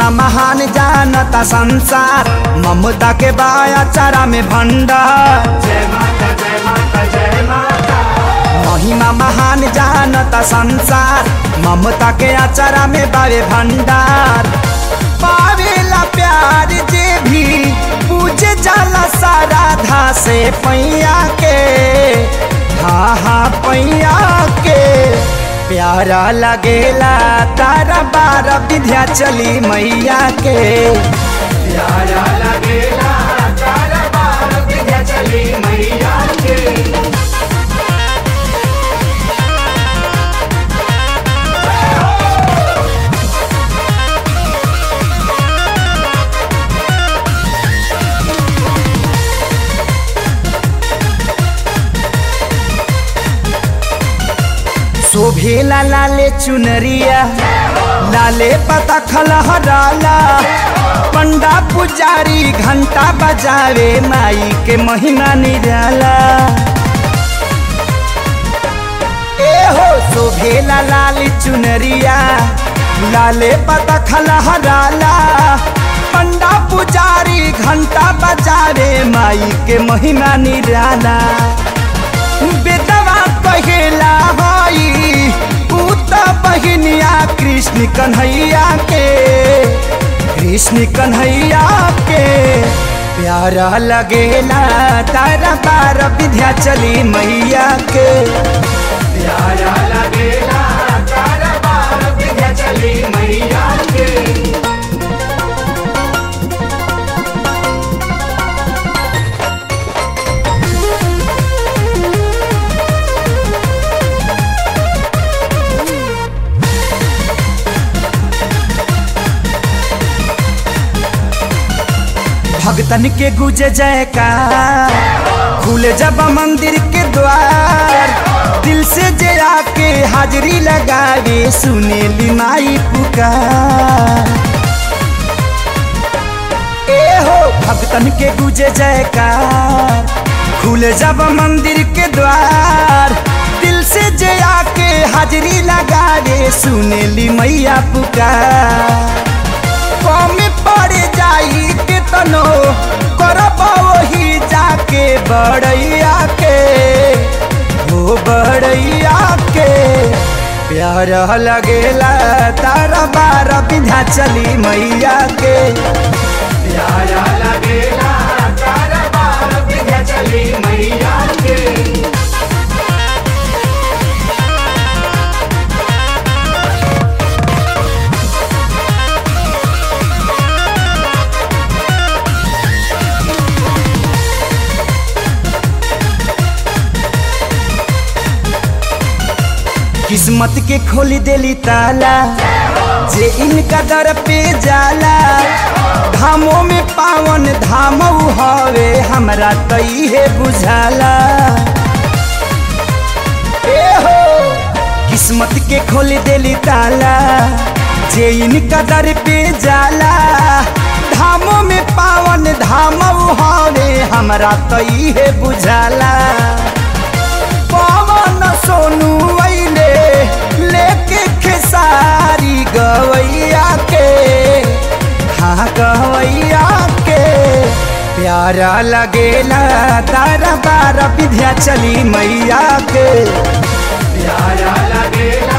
महिमा महान जानता संसार ममता के बाया चारा में भंडार महिमा महान जानता संसार ममता के अचारा में बावे भंडार पावेला प्यार जे भी पूजे जाला सारा धा से पैया के हाँ हाँ पैया के प्यारा लगेला तारा बारा विद्या चली मैया के प्यारा लगेला तारा बारा विद्या चली मैया के शोभेला लाले चुनरिया लाले पता खलहराला पंडा पुजारी घंटा बजावे माई के महीना निराला ए हो शोभेला लाल चुनरिया लाले पता खलहराला पंडा पुजारी घंटा बजावे माई के महीना निराला बेदवा कहेला भाई पूत बहिनिया कृष्ण कन्हैया के कृष्ण कन्हैया के प्यारा लगेला तारा बार विद्या चली मैया के प्यारा लगेला तारा बार विद्या चली मैया के भगतन के गुजे जयकार खुले जब मंदिर के द्वार दिल से जे आके हाजरी लगावे सुने माई पुकार ए हो भगतन के गुजे जयकार खुले जब मंदिर के द्वार दिल से जे आके हाजरी लगावे सुने मैया पुकार कम पड़ जाई के तनो करब वही जाके बड़ैया के हो बड़ैया के प्यार लगेला तारा बार बिधा चली मैया के प्यार लगेला तारा बार बिधा चली मैया के किस्मत के खोली देली ताला जे इनका दर पे जाला धामों में पावन धाम हवे हमरा तो इहे बुझाला ए हो किस्मत के खोली देली ताला जे इनका दर पे जाला धामों में पावन धाम हवे हमरा तो इहे बुझाला पवन सोनू अइले लेके खेसारी गवैया के हाँ गवैया के प्यारा लगेला तारा बारा विद्या चली मैया के प्यारा लगेला